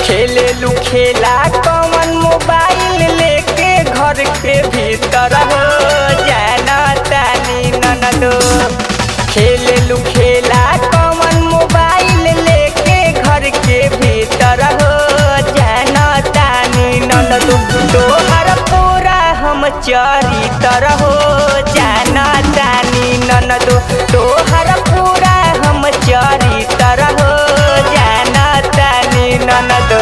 खेले लू खेला कौन मोबाइल लेके घर के भीतर हो जाना तानी ननदो खेले लू खेला कौन मोबाइल लेके घर के भीतर हो जाना तानी ननदो तोहर पूरा हम चरितर हो जाना तानी ननदो तोहर पूरा हम चरितर हो जाना तानी ननदो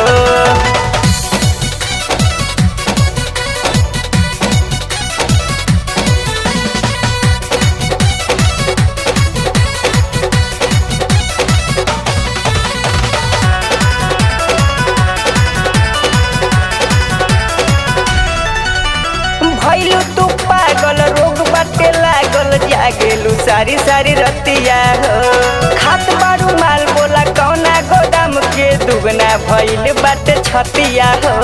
भैलू तू पागल रोग बाटे लागल जागेलू सारी सारी रतिया हो खात बारू माल बोला कौना गोदाम के दुगना भैल बाटे छतिया हो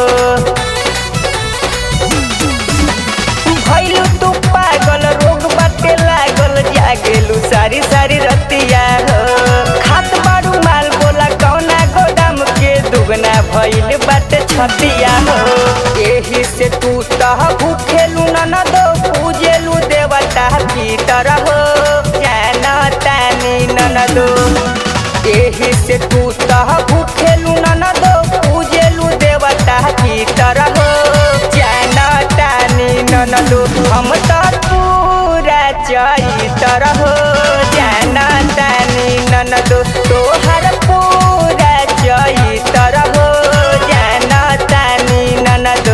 भैलू तू पागल रोग बाटे लागल जागेलू सारी सारी रतिया हो खात बारू माल बोला कौना गोदाम के दुगना भैल बाटे छतिया हो एही से तू तह भूखेलू ननदो पूजेलू देवता भीतर हो जाना तानी ननदो एही से तू तह भूखेलू ननदो पूजेलू देवता भीतर हो जाना तानी ननदो हम तो पूरा चैतर हो जाना तानी ननदो तोहर पूरा चैतर हो जाना तानी ननदो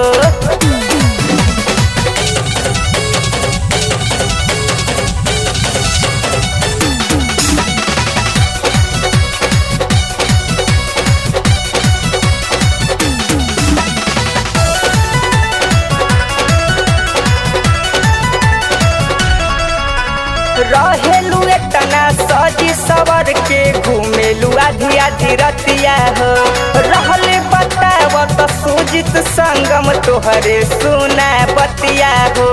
रहेलू एतना सजी सवर के घूमेलू आधी आधी रतिया हो रहले बताव त सुजित संगम तोहरे सुना बतिया हो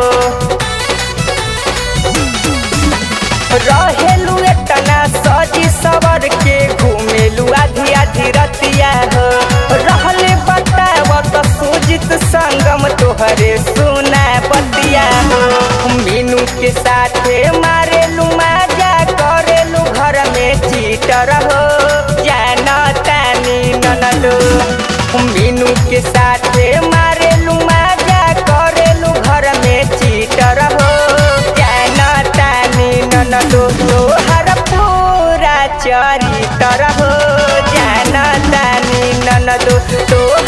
रहेलू एतना सजी सवर के घूमेलू आधी आधी रतिया हो रहले बताव त सुजित संगम तोहरे सुना बतिया हो मीनू के साथे मारेलू माजा करेलू घर में चीटर हो जाना तानी ननदो मीनू के साथे मारेलू माजा करेलू घर में चीटर हो जाना तानी ननदो तोहर पूरा चरितर हो जाना तानी ननदो तोहर